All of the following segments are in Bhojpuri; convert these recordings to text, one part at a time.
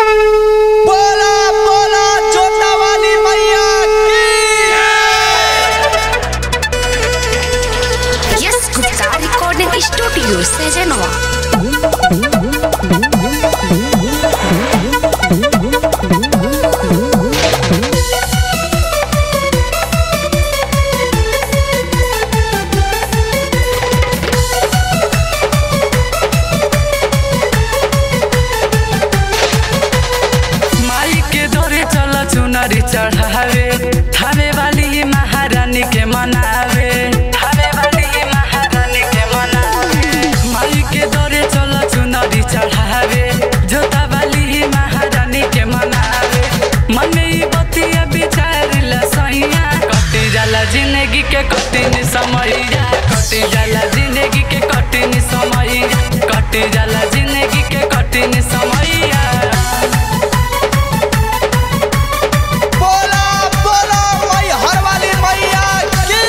बोला बोला जोता वाली मैया की यस गुप्ता रिकॉर्डिंग स्टूडियो सजनवा माई के दौरे चल चुनरी चढ़ावे थावे वाली महारानी के मनावे थावे वाली महारानी के मनावे माई के दौरे चल चुनरी चढ़ावे जोता वाली महारानी के मनावे मन में ई बतिया विचार ला सैया कटी जाला जिंदगी के कठिन समैया कटी जाला जिंदगी के कठिन समैया कटी जाला जिंदगी के कठिन समैया बोला बोला मई हर वाली मैया की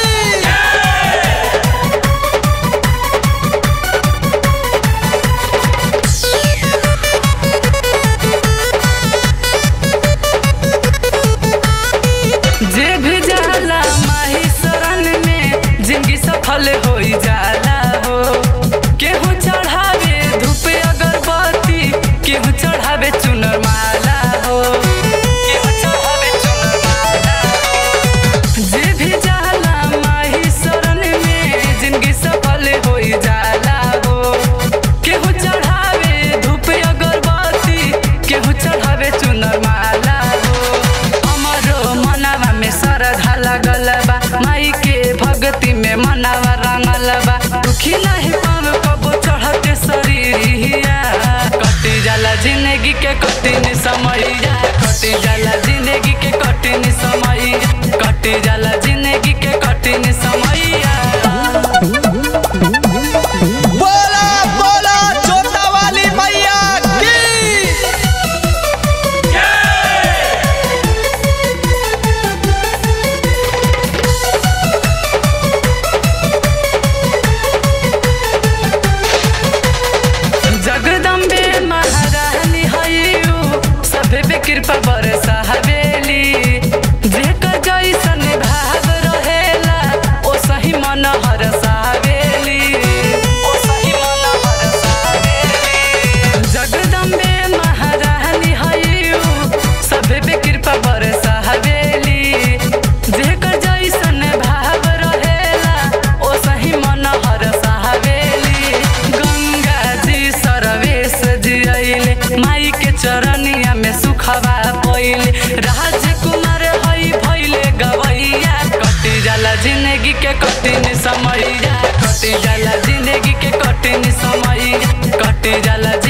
जे भी जाला माही शरण में जिंदगी सफल हो जाला हो केहू चढ़ावे धूप अगरबत्ती केहू चढ़ावे चुनर माला हो केहू चढ़ावे चुनर माला हो। जे भी जाला माही शरण में जिंदगी सफल हो जाला हो केहू चढ़ावे धूप अगरबत्ती केहू चढ़ावे चुनर माला हो हमरो मनावा में श्रद्धा लगल बा माई के भक्ति में मनावा रंगल बा दुखी नहीं पाव कबो चढ़ते शरीरिया कटी जाला जिंदगी के कठिन समैया कटी जाला जिंदगी के कठिन समैया कटी जाला जिंदगी के कठिन समैया बोला बोला जोता वाली मैया की जगदम्बे महारानी हयू सभे पे कृपा बरसा हवेली जेकर जैसन भाव रहेला ओ सही मन हरसा हवेली ओ सही मन हरसा हवेली जगदम्बे महारानी हयू सभे पे कृपा बरसा हवेली जेकर जैसन भाव रहेला ओ सही मन हरसा हवेली गंगा जी सरवेश जी अइले माई के चरनिया में सुखवा पइले राजकुमार हई भइले गवैया कटी जाला जिंदगी के कठिन समैया कटी जाला जिंदगी के कठिन समैया कटी जाला